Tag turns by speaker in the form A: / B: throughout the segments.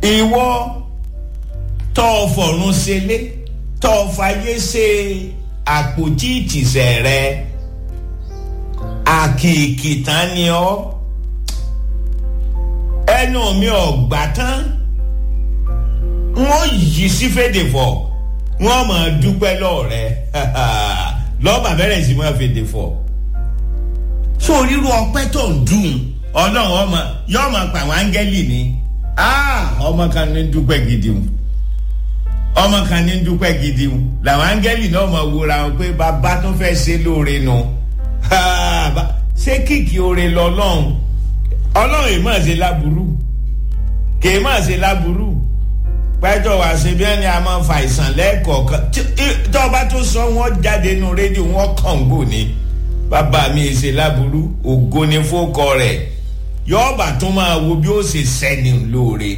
A: ìwọ tọ́ ọ fọ̀run ṣẹlẹ̀ tọ́ ọ fàyè ṣe àpótí ìtìsẹ̀ rẹ àkìkì tán ni ọ ẹnu mi ò gbà tán wọ́n yí sí fèdè fọ̀ wọ́n máa dúpẹ́ lọ́ọ̀rẹ́ lọ́ọ̀bà bẹ̀rẹ̀ sí máa fèdè fọ̀ so ríru ọpẹ́ tó ń dùn ọlọ́run ọmọ yóò máa pa àwọn áńgẹ́lì ni ọmọ kan ní dúpẹ́ gidi o ọmọ kan ní dúpẹ́ gidi o làwọn áńgẹ́lì náà máa wúra wọn pé bàbá tó fẹ́ ṣe lóore nu ṣé kìkì oore lọ́lọ́run ọlọ́run yìí máa ṣe láburú kì í máa ṣe láburú pẹ́jọ́ wá ṣe bí ẹni a máa fa àìsàn lẹ́ẹ̀kọ̀ọ̀kan tó o bá tó sọ wọ́n jáde nínú rédíò wọ́n kàn gbò ní bàbá mi ṣe láburú ògo ni fókọ rẹ̀ yọọba tún máa wo bí ó ṣe sẹ́ni lóore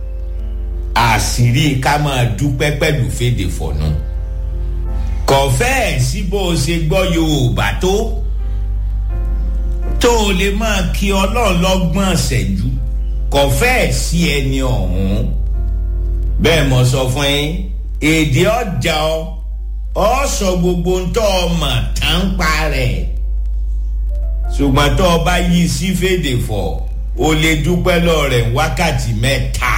A: àṣírí ká máa dúpẹ́ pẹ̀lú fèdè fọ̀nù kọ̀fẹ́ sí bó o ṣe gbọ́ yorùbá tó tó o lè máa kí ọlọ́run lọ́gbọ́n ṣẹ́jú kọ̀fẹ́ sí ẹni ọ̀hún bẹ́ẹ̀ mo sọ fún yín èdè ọjà ọ ọ sọ gbogbo ń tọ́ ọ mà tán pa rẹ̀ ṣùgbọ́n tó o bá yí sí fèdè fọ̀ o lè dúpẹ́ lọ rẹ̀ wákàtí mẹ́ta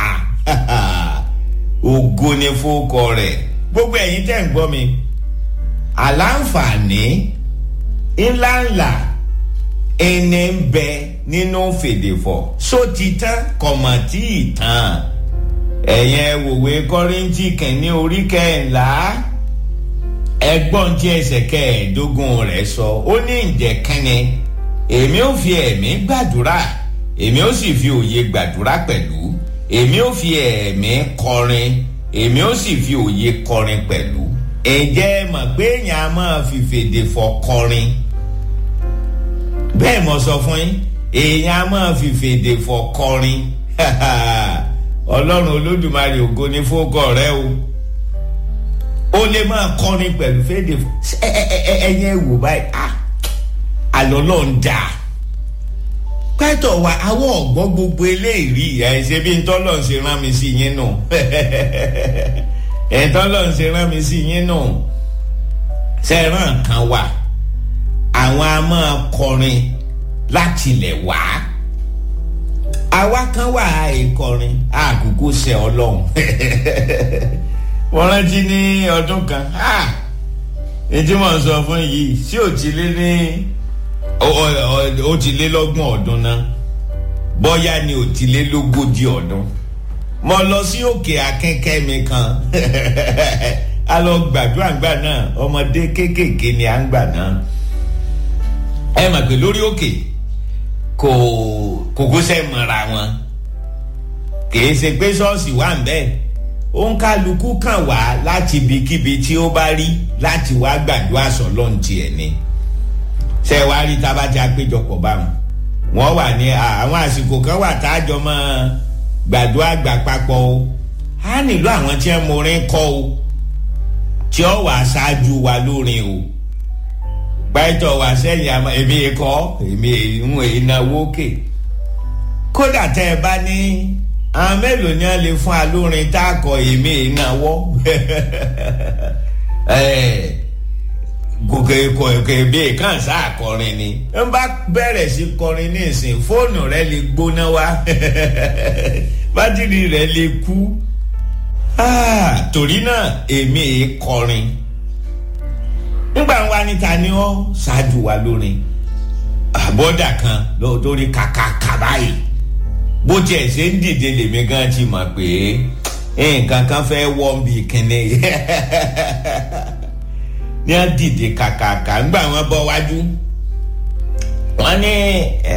A: ògo ni fókọ rẹ̀ gbogbo ẹ̀yin tẹ̀ ń gbọ́ mi àlàǹfààní ńláńlá ẹni ń bẹ nínú fèdè fọ̀ só ti tán kọ̀mọ̀tì ìtàn ẹ̀yẹn wòwe kọ́rìntì kìíní orí kẹ́ńlá ẹgbọ́n tí ẹsẹ̀ kẹ́ẹ̀ẹ́dógún rẹ̀ sọ ó ní ǹjẹ́ kẹ́ni èmi ò fi ẹ̀mí gbàdúrà èmi ò sì fi òye gbàdúrà pẹ̀lú èmi ò fi ẹ̀mí kọrin èmi ò sì fi òye kọrin pẹ̀lú ǹjẹ́ mọ̀ pé èèyàn á máa fi fèdè fọ̀ kọrin bẹ́ẹ̀ mo sọ fún yín èèyàn á máa fi fèdè fọ̀ kọrin ọlọ́run olódùmarè ògo ní fókọ rẹ o ó lè máa kọrin pẹ̀lú fèdè fọ̀ ẹ̀yẹ wò báyìí ah àlọ́ lọ́n dà pẹ́tọ̀ wa àwọn ọ̀gbọ́n gbogbo eléyìí ẹ̀ ṣe bí ntọ́lọ́ ṣe rán mi sí yín nù ntọ́lọ́ ṣe rán mi sí yín nù sẹ́ràn kan wà àwọn a máa kọrin láti lẹ̀ wá àwa kan wà àìkọrin àkókò ṣe ọlọ́run wọ́n rántí ní ọdún kan ètí mò ń sọ fún yìí sí òtílé ní ó ti lé lọ́gbọ̀n ọdún náà bọ́yá ni ó ti lé lógójì ọdún mo lọ sí òkè akẹ́kẹ́ mi kan a lọ gbàdúrà ńgbà náà ọmọdé kéékèèké ni à ń gbà náà ẹ mà pé lórí òkè kò kòkósẹ́ mọ́ra wọn kìí ṣe pé ṣọ́ọ̀ṣì wà ń bẹ́ẹ̀ òun kálukú kàn wá láti ibikíbi tí ó bá rí láti wá gbàdúrà sọ́lọ́run tiẹ̀ ni ṣe wá rí tábàtì àpéjọpọ̀ báwọn wọ́n wà ní àwọn àsìkò kan wà tájọ mọ́ gbàdúrà gbà papọ̀ o á nílò àwọn tí wọ́n morin kọ́ o tí ó wà ṣáájú wa lórin o pẹ́tọ̀ wá sẹ́yìn àmọ́ èmi kọ́ èmi ń ìnáwó kè kódà tẹ́ ẹ bá ní àwọn mélòó ni wọ́n lè fún alórin tá a kọ èmi ìnáwó gòkè kòkè bíi kàn sáà kọrin ni n bá bẹ̀rẹ̀ sí kọrin ní ìsìn fóònù rẹ lè gbóná wá bátìrì rẹ lè kú torí náà èmi èé kọrin nígbà wa níta ni ó ṣáájú wa lórin àbọ̀dà kan lórí kàkàkà báyìí bó tiẹ̀ ṣe ń dìde lèmi gan ti mọ̀ pé nǹkan kan fẹ́ wọ́n bí kínní ní a dìde kàkàkà ńgbà wọn bọ wájú wọn ní ẹ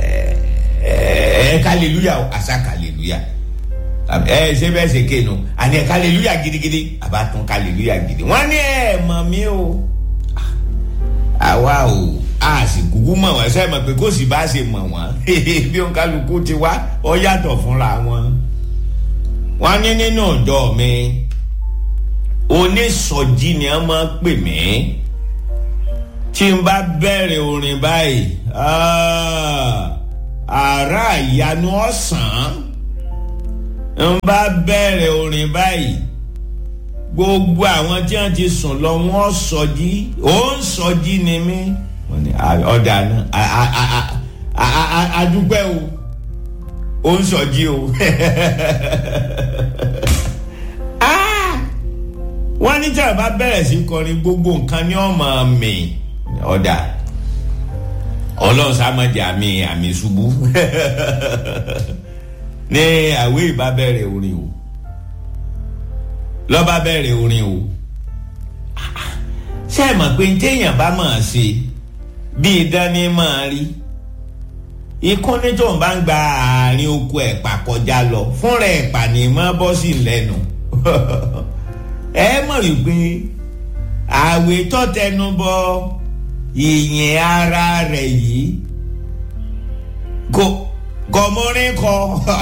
A: ẹ kàlélúyà àṣà kàlélúyà ẹ ṣé bẹ́ẹ̀ ṣe kéènù àní ẹ kàlélúyà gidigidi àbátún kàlélúyà gidi wọn ní ẹ mọ̀ mí o àwa o a sì kúkú mọ̀ wọ́n ṣe mọ̀ pé kó sì bá ṣe mọ̀ wọ́n bí òun kálukú ti wá ọ yàtọ̀ fúnra wọn wọn ní nínú ọ̀dọ́ mi onísọjí ni a máa pè mí tí n bá bẹ̀rẹ̀ orin báyìí àrà ìyanu ọ̀sán n bá bẹ̀rẹ̀ orin báyìí gbogbo àwọn tí wọ́n ti sùn lọ wọ́n sọjí ó ń sọjí ni mí ọ̀dà náà adúpẹ́ o ó ń sọjí o wọ́n ní tí a bá bẹ̀rẹ̀ sí kọrin gbogbo nǹkan ní ọmọ mi ọ̀dà ọlọ́run sámọ́jà àmì àmì ṣubú ní àwé ìbá bẹ̀rẹ̀ orin o lọ́ba bẹ̀rẹ̀ orin o ṣé ẹ mọ̀ pé téèyàn bá máa ṣe bí ìdání máa rí ikú ní tó ń bá ń gba àárín oko ẹ̀pà kọjá lọ fúnra ẹ̀pà ní mọ́ bọ́ sí lẹ́nu ẹ mọ̀ wípé àwẹ̀ tó tẹnu bọ ìyìn ara rẹ̀ yìí kò kò mórin kọ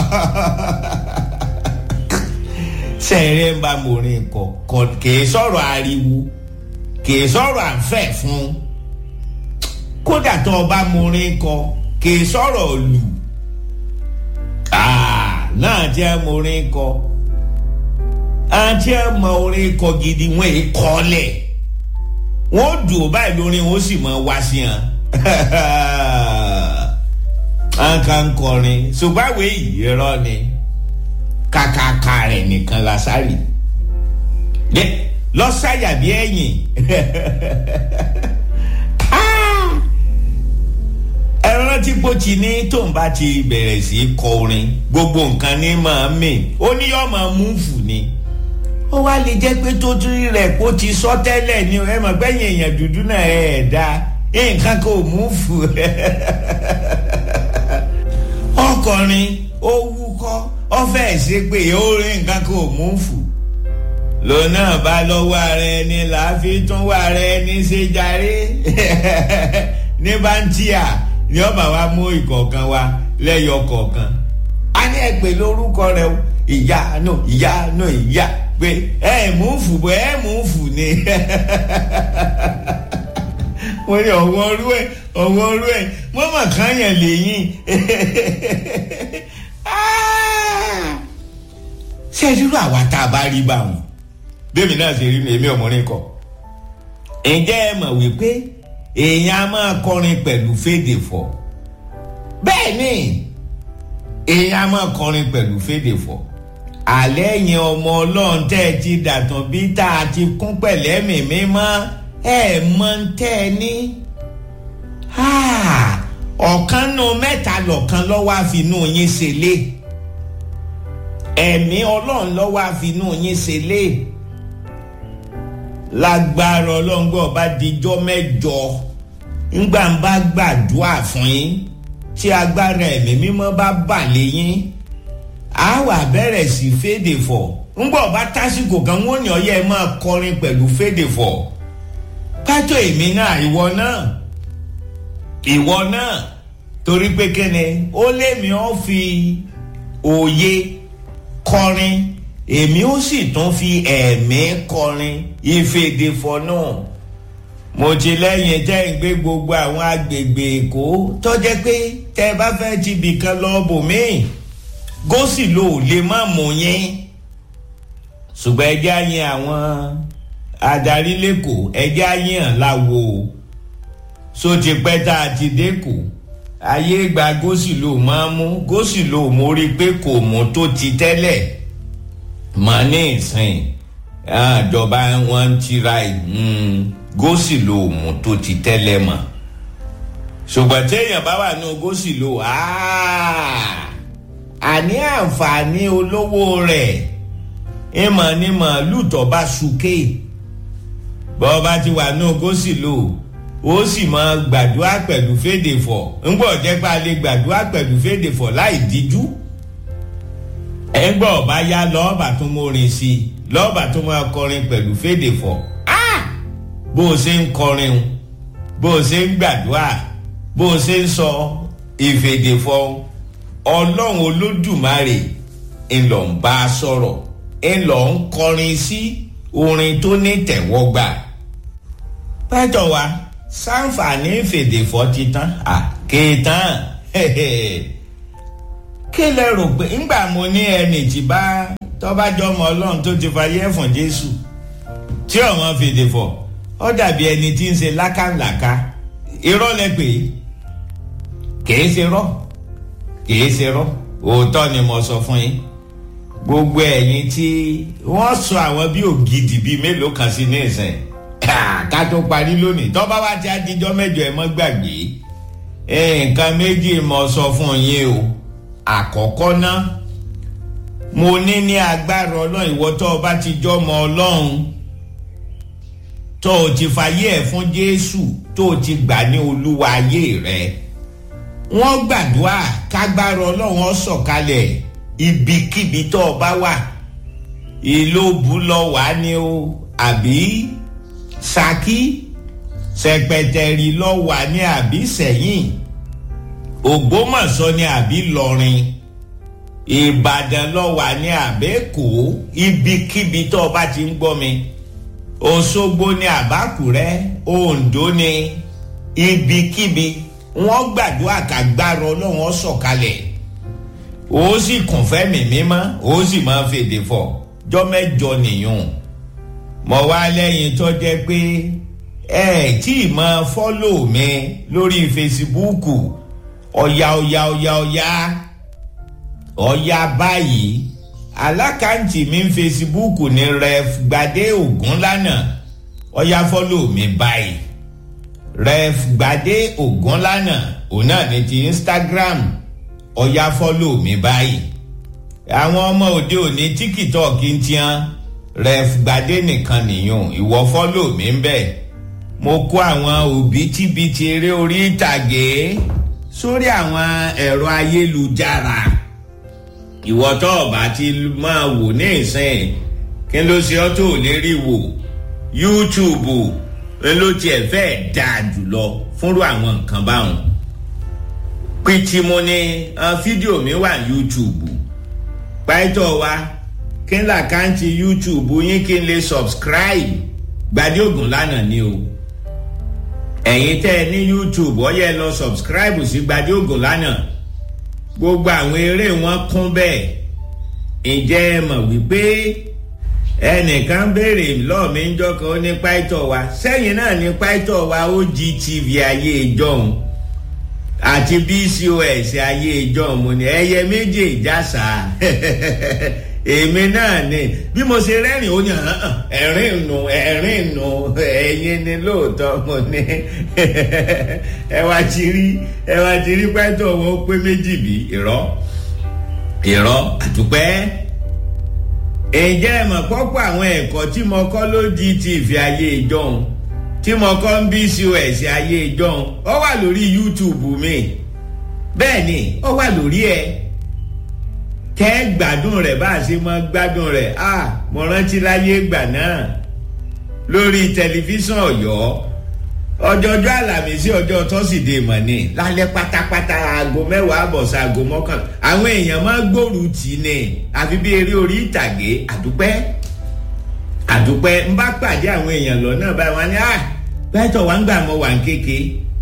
A: sẹ́ẹ̀rẹ́ ń bá mórin kọ kìí sọ̀rọ̀ ariwo kìí sọ̀rọ̀ àǹfẹ̀ fún kódà tó o bá mórin kọ kìí sọ̀rọ̀ lù náà jẹ́ mórin kọ àti ẹ̀mọ orin kọ gidi wọn èé kọ́lẹ̀ wọn ó dùn ó báyìí lórí wọn ó sì mọ wá sí hàn àǹkà ń kọrin ṣùgbọ́n àwọn èyí irọ́ ni kàkàkà rẹ̀ nìkan lásàrì lọ́sàyà bí ẹ̀yìn ẹran tí bó ti ní tó ń bá ti bẹ̀rẹ̀ sí kọ orin gbogbo nǹkan ní máa mì ó ní yọ́ máa múfù ni ó wá lè jẹ́ pé tó tún rẹ̀ kó ti sọ tẹ́lẹ̀ ni ẹ mọ̀ gbẹ́yìn èèyàn dúdú náà ẹ̀ ẹ̀ dá nǹkan kò múfù ọkọrin ó wúkọ́ ó fẹ́ ṣe pé ó rí nǹkan kò múfù lọ́nà bá lọ́wọ́ ara ẹni láàfin tún wà ara ẹni ṣe jàre ní báńtíà ni ọba wa mú ìkọ̀ọ̀kan wa lẹ́yọ kọ̀ọ̀kan a ní ẹ pè lórúkọ rẹ o ìyá nù ìyá nù ìyá pé ẹ mú fù bọ́ ẹ mú fù ni mo ní ọ̀wọ́ ọrú ẹ̀ ọ̀wọ́ ọrú ẹ̀ mọ́mọ́ kan yẹn lẹ́yìn ṣé irú àwa tá a bá rí báwọn bẹ́ẹ̀ mi náà ṣe rí mi èmi ọmọrin kọ ǹjẹ́ ẹ mọ̀ wípé èèyàn a máa kọrin pẹ̀lú fédè fọ̀ bẹ́ẹ̀ ni èèyàn a máa kọrin pẹ̀lú fédè fọ̀ alẹ́ yẹn ọmọ ọlọ́run tẹ́ ẹ ti dàtàn bí tá a ti kún pẹ̀lẹ́ mìmí mọ́ ẹ mọ tẹ́ ẹ ní. ọ̀kan nu mẹ́ta lọ̀kan lọ́wọ́ àfinú yín ṣe lé ẹ̀mí ọlọ́run lọ́wọ́ àfinú yín ṣe lé lágbára ọlọ́ngbọ́n bá dijọ́ mẹ́jọ ńgbà ń bá gbàdúrà fún yín tí agbára ẹ̀mí mímọ́ bá bà léyìn á wà bẹ̀rẹ̀ sí fédè fọ̀ ńgbà ọba tásìkò kan wọ́n ní ọyẹ́ ẹ máa kọrin pẹ̀lú fédè fọ̀ pátó èmi náà ìwọ náà ìwọ náà torí pé kíni ó lémi ó fi òye kọrin èmi ó sì tún fi ẹ̀mí kọrin ìfèdèfọ̀ náà mo ti lẹ́yìn tẹ́ ń gbé gbogbo àwọn agbègbè èkó tó jẹ́ pé tẹ́ ẹ bá fẹ́ ti bìkan lọ bòmíì gósì ló lè má mú yín ṣùgbọ́n ẹjẹ́ àyìn àwọn adarí lẹ́kọ̀ọ́ ẹjẹ́ àyìn hàn láwo so ti pẹ́ tá a ti dẹ́kọ̀ ayé gba gósì ló máa mú gósì ló mórí pé kò mú tó ti tẹ́lẹ̀ mọ ní ìsìn àjọba wọn ń tira gósì ló mú tó ti tẹ́lẹ̀ mọ́ ṣùgbọ́n téèyàn bá wà ní gósì ló àní àǹfààní olówó rẹ̀ ìmọ̀ ní màálù tó bá súké bọ́ bá ti wà ní gósì ló ó sì máa gbàdúrà pẹ̀lú fédè fọ̀ ńgbọ́ jẹ́ pé a lè gbàdúrà pẹ̀lú fédè fọ̀ láì díjú ẹgbẹ́ ọba yá lọ́ọ̀bà tó mórin sí i lọ́ọ̀bà tó máa kọrin pẹ̀lú fédè fọ̀ bó o ṣe ń kọrin o bó o ṣe ń gbàdúrà bó o ṣe ń sọ ìfèdè fọ̀ ọlọ́run olódùmarè ńlọ ń bá a sọ̀rọ̀ ńlọ ń kọrin sí orin tó ní tẹ̀wọ́gbà pẹ́tọ̀ wa sáǹfààní ìfèdè fọ̀ ti tán kéètàn kí lẹ rò pé ńgbà mo ní ẹnì tí bá tọ́bájọ́ ọmọ ọlọ́run tó ti fayé ẹ̀fọ̀n jésù tí ọ̀wọ́n fèdè fọ̀ ó dàbí ẹni tí ń ṣe lákàlàkà irọ́ lẹ pé kìí ṣe rọ́ kìí ṣe rọ́ òótọ́ ni mo sọ fún yín gbogbo ẹ̀yin tí wọ́n sọ àwọn bí ògidì bíi mélòó kan sí ní ìsìn ká tó parí lónìí tọ́ba wa ti adijọ́ mẹ́jọ ẹ̀ mọ́ gbàgbé nǹkan méjì mo sọ fún yín o àkọ́kọ́ náà mo ní ní agbára ọlọ́run ìwọ tó o bá ti jọmọ ọlọ́run tó o ti fàyè ẹ̀ fún jésù tó o ti gbà ní olúwa ayé rẹ wọ́n gbàdúrà kágbára ọlọ́run ó sọ̀kalẹ̀ ibikíbi tó o bá wà ìlóbù lọ wà ní o àbí saki sẹpẹtẹrì lọ wà ní àbí sẹ́yìn ògbómọ̀ṣọ́ ní àbí lọrin ìbàdàn lọ wà ní àbẹ́kọ́ ibikíbi tó o bá ti ń gbọ́ mi òṣogbo ní àbákùrẹ́ oǹdó ní ibikíbi wọ́n gbàdúrà kàgbára ọlọ́run ó sọ̀kalẹ̀ ó sì kùn fẹ́mi mímọ́ ó sì máa fèdè fọ̀ jọ́ mẹ́jọ nìyún mọ̀ wá lẹ́yìn tó jẹ́ pé ẹ tí ì máa fọ́lò mi lórí fesibúùkù ọ̀yà ọ̀yà ọ̀yà ọ̀yà ọ̀yà báyìí alákàntì mi ń fesibúùkù ní ref gbadé ògúnlànà ọ̀yà fọ́lò mi báyìí ref gbadé ògúnlànà òun náà ní ti instagram ọ̀yà fọ́lò mi báyìí àwọn ọmọ òde òní tíkítọ́ọ̀kì ń tiẹ́ ref gbadé nìkan nìyún ìwọ fọ́lò mi ń bẹ̀ mo kó àwọn òbítíbitì eré orí ìtàgé sórí àwọn ẹ̀rọ ayélujára ìwọ tó ọba ti máa wò ní ìsìn kí ló ṣe ọ́ tó lè rí wò yúùtùbù ló tiẹ̀ fẹ́ẹ́ dáa jùlọ fúnrú àwọn nǹkan báwọn pìtìmù ni fídíò mi wà yúùtùbù pàìtọ́ wa kí n làkáǹtì yúùtùbù yín kí n lè subscribe gbadé ògùn lánàá ni o ẹ̀yin tẹ́ ẹ ní youtube ọ yẹ lọ subscribe sí gbadé ògùn lánàá gbogbo àwọn eré wọn kún bẹ́ẹ̀ ǹjẹ́ ẹ mọ̀ wípé ẹnìkan béèrè lọ́ọ̀mí ń jọ́kan ó ní pàìtọ́ wa sẹ́yìn náà ní pàìtọ́ wa ó gtv ayé ìjọhún àti bcos ayé ìjọhún mo ní ẹyẹ méjì ìjàsà èmi náà ni bí mo ṣe rẹ́rìn ó ní ẹ̀rín nù ẹ̀rín nù ẹ̀yin ni lóòótọ́ mo ní ẹ wá ti rí ẹ wá ti rí pẹ́tọ́ wọn ó pé méjì bí ìrọ́ ìrọ́ àtúpẹ́ ǹjẹ́ ẹ mọ̀ pọ́pọ́ àwọn ẹ̀kọ́ tí mo kọ́ ló di ti ìfẹ́ ayé ìjọhún tí mo kọ́ ń bí cos ayé ìjọhún ó wà lórí youtube mi bẹ́ẹ̀ ni ó wà lórí ẹ̀ kẹ́ gbádùn rẹ̀ bá a ṣe mọ́ gbádùn rẹ̀ a mo rántí láyé ìgbà náà lórí tẹlifíṣàn ọ̀yọ́ ọjọ́jọ́ àlàmísí ọjọ́ tọ́sídẹ̀ẹ́ mọ̀ ni lálẹ́ pátápátá aago mẹ́wàá àbọ̀sà aago mọ́kànlá àwọn èèyàn máa gbòòrò tì ní àfi bí eré orí ìtàgé àdúpẹ́ àdúpẹ́ ń bá pàdé àwọn èèyàn lọ́nà báyìí wọn ni ah pẹ́tọ̀ wá ń gbà mọ́ wà ń kéke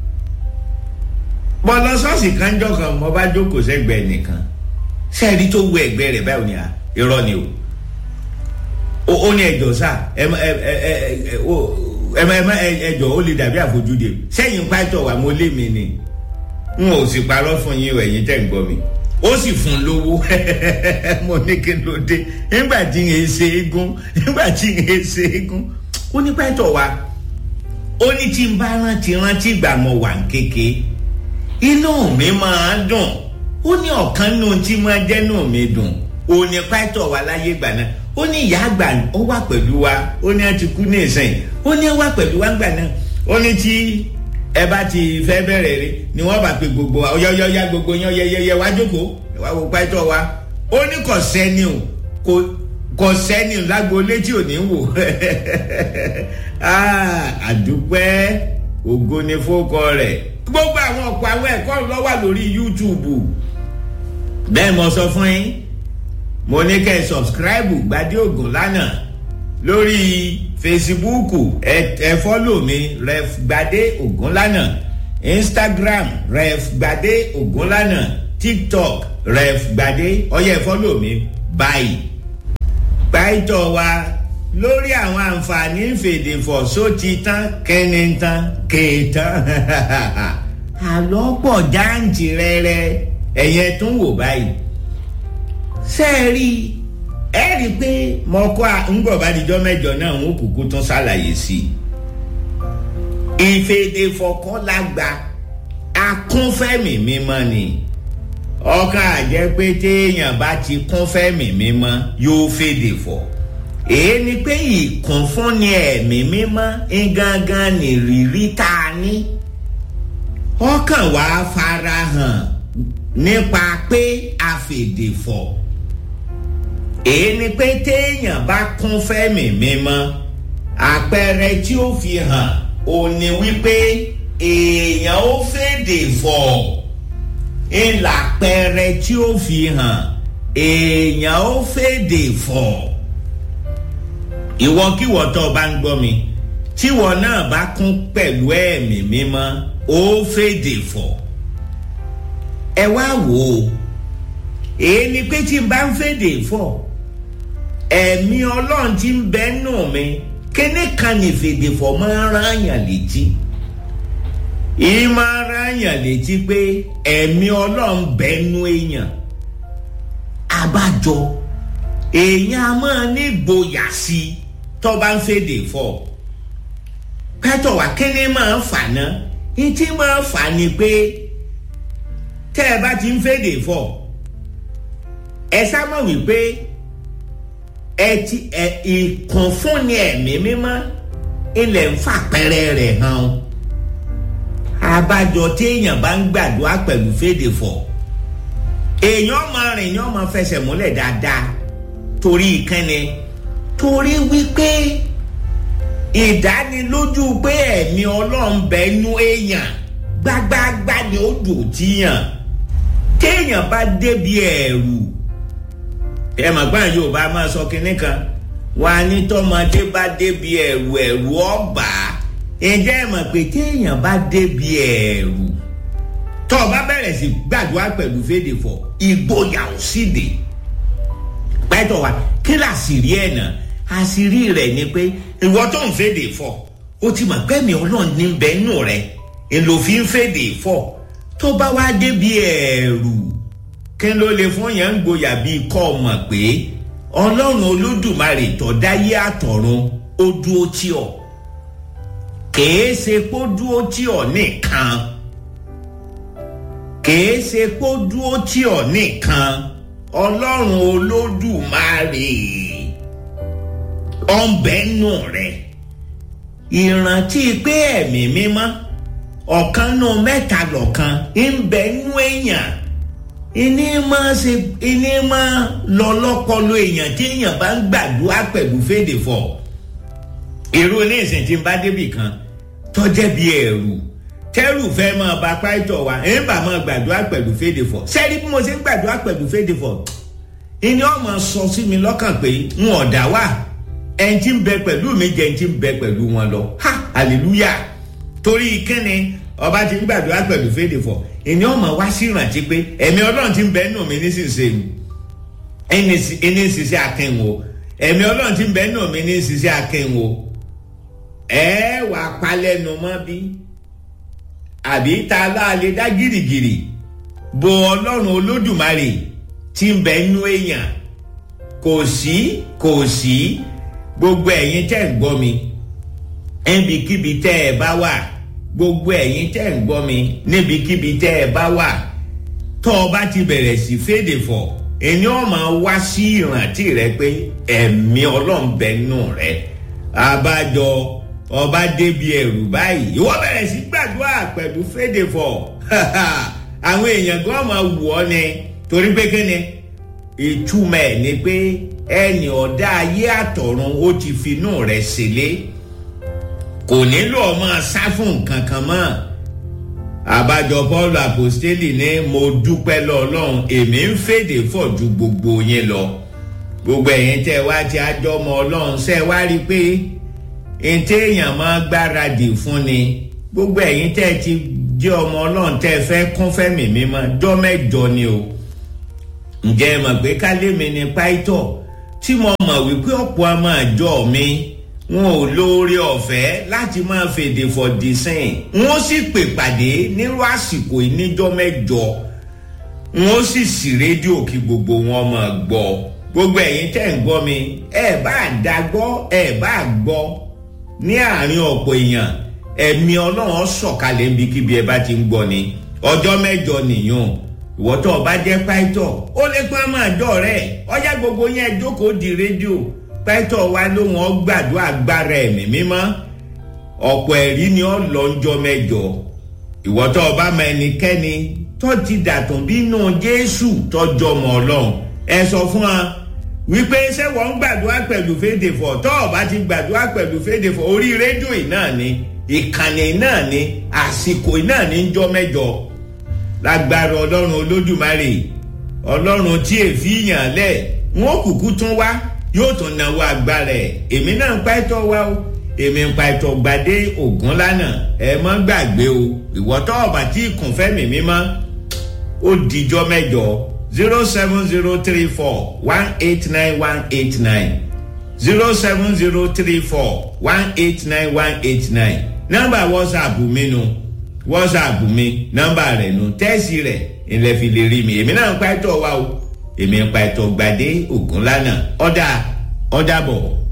A: bọ́ lọ sọ́ọ̀sì kanjọ́ kan mo bá jókòó sẹ́gbẹ̀ẹ́ nìkan sẹ́ẹ̀rí tó wọ ẹ̀gbẹ́ rẹ̀ báyìí ni à irọ́ ni o ó ní ẹjọ́ sá ẹ ẹ ẹ ẹ ẹjọ́ ó lè dàbí àfojúde sẹ́yìn pàtó wa mo lé mi ni n ò sì parọ́ fún yín ẹ̀yin tẹ̀ ń gbọ́ mi ó sì fún lówó mo ní kí ló dé nígbà tí n ṣe égún nígbà tí n ṣe égún ó ní pàtó wa ó ní tí n bá rántí rántí ìgbà mo wà ń kéke inú mi máa dùn ó ní ọ̀kan nù tí máa jẹ́ nù mí dùn òní pàtó wa láyé gbà náà ó ní ìyá àgbà ó wà pẹ̀lú wa ó ní ẹ ti kú ní ìsìn ó ní ẹ wà pẹ̀lú wa gbà náà ó ní tí ẹ bá ti fẹ́ bẹ̀rẹ̀ rí ni wọ́n bá pe gbogbo wa ọyọ́yọ́yá gbogbo yán yẹyẹyẹ wá jókòó wá wo pàtó wa ó ní kò sẹ́ni o kò kò sẹ́ni lágbo létí ò ní wò àdúpẹ́ ògo ni fókọ rẹ̀ gbogbo àwọn ọ̀pọ̀ àwọn ẹ̀kọ́ ló wà lórí youtube bẹ́ẹ̀ mo sọ fún yín mo ní kẹ́ ẹ sọ̀bscribe gbadé ògùn lánàá lórí fesibúùkù ẹ ẹ fọ́lò mi ref gbadé ògùn lánàá instagram ref gbadé ògùn lánàá tiktok ref gbadé ọyẹ fọ́lọ̀ mi báyìí pàìtọ̀ wa lórí àwọn àǹfààní ìfèdèfọ̀ sóti tán kẹ́ni tán kéètàn àlọ́ pọ̀ jáǹtì rẹ́rẹ́ ẹ̀yẹ tún wò báyìí ṣé ẹ rí ẹ rí i pé mọ̀ọ́kọ́ ńgbọ̀bádìjọ́ mẹ́jọ náà ń kúkú tún ṣàlàyé sí i ìfèdèfọ̀ kọ́ la gba akúnfẹ́mì mímọ́ ni ọkàn àjẹ́ pé téèyàn bá ti kúnfẹ́mì mímọ́ yóò fèdè fọ̀ èyí ni pé ìkúnfúnni ẹ̀mí mímọ́ gangan nìrírí tá a ní ọkàn wa farahàn nípa pé a fèdè fọ̀ èyí ni pé téèyàn bá kúnfẹ́mì mímọ́ àpẹẹrẹ tí ó fi hàn ò ní wípé èèyàn ó fèdè fọ̀ ìlàpẹrẹ tí ó fi hàn èèyàn ó fèdè fọ̀ ìwọkíwọ tó o bá ń gbọ́ mi tíwọ náà bá kún pẹ̀lú ẹ̀mí mímọ́ ó fèdè fọ̀ ẹ wá wò ó èyí ni pé tí n bá ń fèdè fọ̀ ẹ̀mí ọlọ́run ti ń bẹ nù mí kíní kan ní fèdè fọ̀ máa ń rán àyàn létí ìmọ̀ ara yàn létí pé ẹ̀mí ọlọ́run bẹ́nu èèyàn abájọ èèyàn a máa ní gboyà sí i tó bá ń fèdè fọ̀ pẹ́tọ̀ wá kíní máa ń fà ná ìtí máa ń fà ni pé tẹ́ ẹ bá ti ń fèdè fọ̀ ẹ sábà wípé ẹ ti ẹ ìkùnfúnni ẹ̀mí mímọ́ ilẹ̀ ń fàpẹ́rẹ́ rẹ̀ hàn abájọ téèyàn bá ń gbàdúrà pẹ̀lú fèdè fọ̀ èèyàn máa rìn yàn máa fẹsẹ̀ múlẹ̀ dáadáa torí ìkànnì torí wípé ìdánilójú pé ẹ̀mí ọlọ́run bẹ nú èèyàn gbágbáágbá ni ó dùn tíyàn téèyàn bá débi ẹ̀rù ẹ mọ̀ gbọ́n yorùbá máa sọ kinní kan wà ní tọmọdé bá débi ẹ̀rù ẹ̀rù ọ̀bà ǹjẹ́ ẹ mọ̀ pé téèyàn bá débi ẹ̀rù tó o bá bẹ̀rẹ̀ sí gbàdúrà pẹ̀lú fèdè fọ̀ ìgboyà ò sì dé pẹ́tọ̀ wa kí làṣírí ẹ̀ náà àṣírí rẹ̀ ni pé ìwọ tó ń fèdè fọ̀ o ti mọ̀ pé mi ọlọ́run ní bẹ́ẹ̀ nù rẹ̀ èlò fi ń fèdè fọ̀ tó bá wá débi ẹ̀rù kí ló lè fún yẹn ń gboyà bíi kọ́ ọ mọ̀ pé ọlọ́run olódùmarè tó dáyé àtọ̀run ó dúró tí ọ kèé ṣe kó dúró tí ọ nìkan kèé ṣe kó dúró tí ọ nìkan ọlọ́run olódùmarè ọ̀nbẹ́nu rẹ̀ ìrántí pé ẹ̀mí mímọ́ ọ̀kan nù mẹ́ta lọ́kan ń bẹ nú èèyàn ìní máa ṣe ìní máa lọ lọ́pọlọ èèyàn tí èèyàn bá ń gbàdúrà pẹ̀lú fèdè fọ̀ èrò ní ìsìn tí ń bá débì kan tọ́jẹ́ bí ẹ̀rù tẹ́rù fẹ́ máa ba pàìtọ̀ wa ẹ̀ ń bà máa gbàdúrà pẹ̀lú fèdè fọ̀ sẹ́ni bí mo ṣe ń gbàdúrà pẹ̀lú fèdè fọ̀ ìní ọmọ sọ sí mi lọ́kàn pé n ò dá wà ẹni tí ń bẹ pẹ̀lú mi jẹ́ ẹni tí ń bẹ pẹ̀lú wọn lọ ha hallelujah torí kíni ọba ti ń gbàdúrà pẹ̀lú fèdè fọ̀ ìní ọmọ wá sí ìrántí pé ẹ̀mí ọlọ́run ti ń bẹ nù mí nísinsìnyí ẹni ní ṣiṣẹ́ akẹ́wò ẹ̀mí ọlọ́run ti ń bẹ nù mí ní ṣiṣẹ́ akẹ́wò ẹ wà palẹ́nu mọ́ bí àbí ta láàlẹ́ dá gìrìgìrì bo ọlọ́run olódùmarè tí ń bẹ nú èèyàn kò sí kò sí gbogbo ẹ̀yin tẹ́ ń gbọ́ mi níbikíbi tẹ́ ẹ bá wà gbogbo ẹ̀yin tẹ́ ń gbọ́ mi níbikíbi tẹ́ ẹ bá wà tọ́ ọ bá ti bẹ̀rẹ̀ sí fèdè fọ̀ ẹni ọ̀ máa wá sí ìrántí rẹ pé ẹ̀mí ọlọ́run bẹ nù rẹ abájọ ọba débi ẹrù báyìí ìwọ bẹ̀rẹ̀ sí gbàdúrà pẹ̀lú fèdè fọ̀ àwọn èèyàn gan máa wù ọ́ ni torí pé kíni ìtumọ̀ ẹ̀ ni pé ẹnì ọ̀dá ayé àtọ̀run ó ti finú rẹ̀ sílé kò nílò ọmọ sá fún nǹkan kan mọ́ àbájọ paul apostoli ní mo dúpẹ́ lọ́lọ́run èmi ń fèdè fọ̀ ju gbogbo yín lọ gbogbo ẹ̀yin tẹ́ wá ti àjọmọ ọlọ́run ṣe wá rí i pé ntẹ́ èèyàn máa gbáradì fún ni gbogbo ẹ̀yin tẹ́ ti jẹ́ ọmọ ọlọ́run tẹ́ ẹ fẹ́ kún fẹ́mi mímọ́ jọ́ mẹ́jọ ni o ǹjẹ́ ẹ mọ̀ pé kálẹ́mi ni pàìtọ́ tí mo mọ̀ wípé ọ̀pọ̀ ọmọ àjọ mi wọn ò lóore ọ̀fẹ́ láti máa fèdè fọ̀dì sìn wọn sì pè pàdé nírú àsìkò ìníjọ́ mẹ́jọ wọn sì sì rédíò kí gbogbo wọn máa gbọ́ gbogbo ẹ̀yin tẹ́ ń gbọ́ mi ẹ bá dá gbọ́ ẹ bá gbọ́ ní àárín ọ̀pọ̀ èèyàn ẹ̀mí ọlọ́run sọ̀kalẹ̀ níbikíbi ẹ bá ti ń gbọ́ ni ọjọ́ mẹ́jọ nìyàn ìwọ́tọ̀ ọba jẹ́ pàìtọ́ ó lè pa ọmọ àjọ rẹ̀ ọjà gbogbo yẹn jókòó di rédíò pàìtọ́ wa lóhùn ọgbàdo agbára ẹ̀mí mímọ́ ọ̀pọ̀ ẹ̀rí ni ó lọ ńjọ́ mẹ́jọ ìwọ́tọ̀ ọba mọ ẹnikẹ́ni tó ti dàtún bínú jésù tọjọ́ mọ́ ọlọ́run ẹ sọ fún wa wípé ṣé wọ́n ń gbàdúrà pẹ̀lú féde fọ̀ tọ́ ọba ti gbàdúrà pẹ̀lú féde fọ̀ orí rédíò yìí náà ni ìkànnì náà ni àsìkò náà ní jọ́ mẹ́jọ lágbára ọlọ́run olódùmarè ọlọ́run tí èéfì yàn lẹ̀ wọ́n kúkú tún wá yóò tún náwó agbára ẹ̀ èmi náà ń pa ẹ̀tọ́ wá o èmi ń pa ẹ̀tọ́ gbadé ògún lánàá ẹ mọ́ gbàgbé o ìwọ́tọ́ ọ̀bà tí ìkùn fẹ́mi mímọ́ ó dijọ́ mẹ́jọ zero seven zero three four one eight nine one eight nine zero seven zero three four one eight nine one eight nine nọ́mbà whatsapp mi nu. No whatsapp mi nọmba rẹ nu tẹ́sì rẹ̀ ilẹ̀ fi lè rí mi èmi náà ń pa ẹ̀tọ́ wa o èmi ń pa ẹ̀tọ́ gbadé ògúnlànà ọ̀dà ọ̀dà bọ̀.